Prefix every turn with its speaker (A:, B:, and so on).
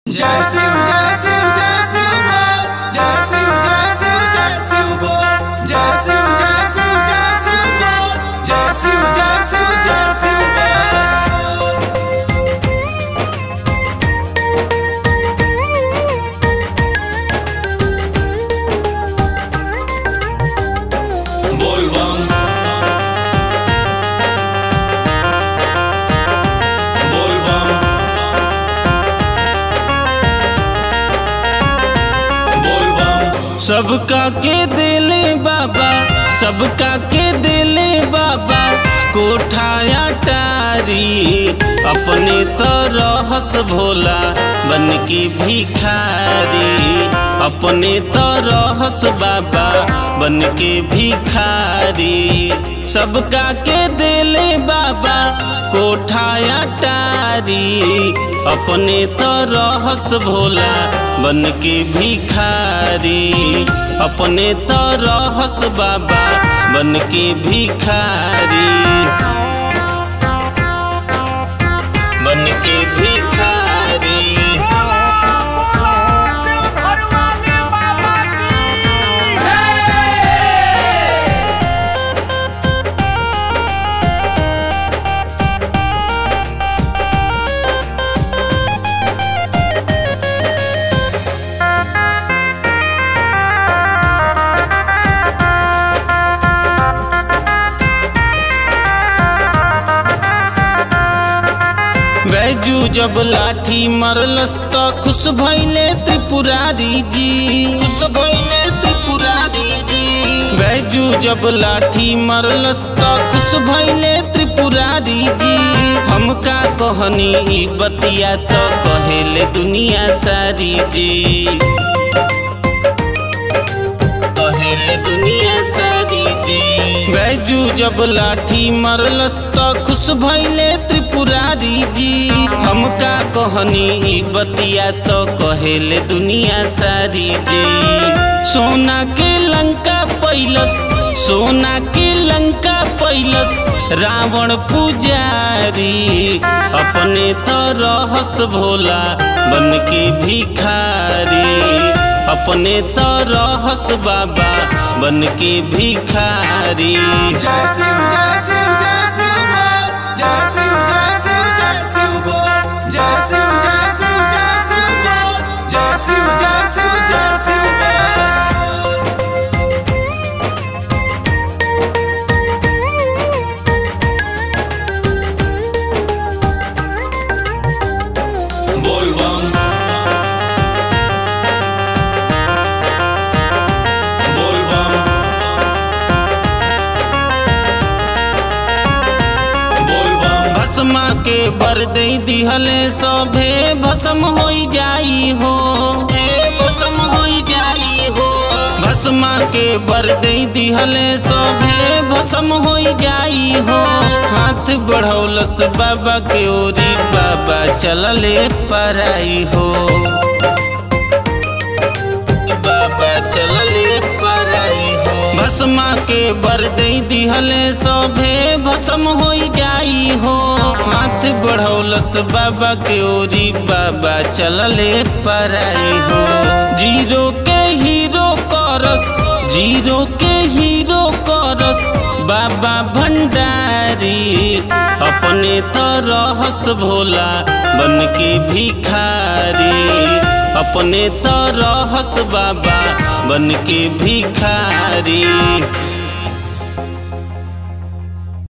A: जय शिव जय शिव जय शिव बोल जय शिव जय शिव जय शिव बोल जय शिव जय शिव जय शिव बोल जय शिव जय शिव जय शिव बोल बोल बम बोल बम बोल बम
B: सबका के दिले बाबा सबका के दिले बाबा कोठाया टारी अपने तो रहस भोला बन के भिखारी अपने तो रहस बाबा बन के भिखारी सबका के दिले बाबा कोठाया टारी अपने तो रहस भोला बन के भिखारी अपने तो रहस बाबा बन के भिखारी बन के भिखारी बैजू जब लाठी मरलस त खुश भैले त्रिपुरारी जी खुश भैले त्रिपुरारी जी बैजू जब लाठी मरलस त खुश भैले त्रिपुरारी जी हमका कहनी ई बतिया तो कहेले दुनिया सारी जी कहेले दुनिया सारी जी बैजू जब लाठी मरलस त खुश भैले त्रिपुरारी जी हमका कहनी ई बतिया तो कहेले दुनिया सारी जी सोना के लंका पैलस सोना के लंका पैलस रावण पुजारी अपने तो रहस भोला बन के भिखारी अपने तो रहस बाबा बन के भिखारी
A: जय शिव जय शिव जय शिव बोल जय शिव जय शिव जय शिव बोल जय शिव जय शिव जय शिव बोल जय शिव जय शिव जय शिव बोल बोल बम बोल बम बोल बम
B: भस्मा के बर दे दिहले सभे भस्म होई जाई हो भस्म होई जाई हो भस्मा के बर दे दिहले सभे भस्म होई जाई हो हाथ बढ़ौलस बाबा के ओरी बाबा चलले पराई हो बाबा चलले पराई हो भस्मा के बर दे दिहले सभे भस्म होई जाई हो हाथ बढ़ौलस बाबा के ओरी बाबा चलले पराई हो जीरो के हीरो करस जीरो के हीरो करस बाबा भंडारी अपने तो रहस भोला बन के भिखारी अपने तो रहस बाबा बन के भिखारी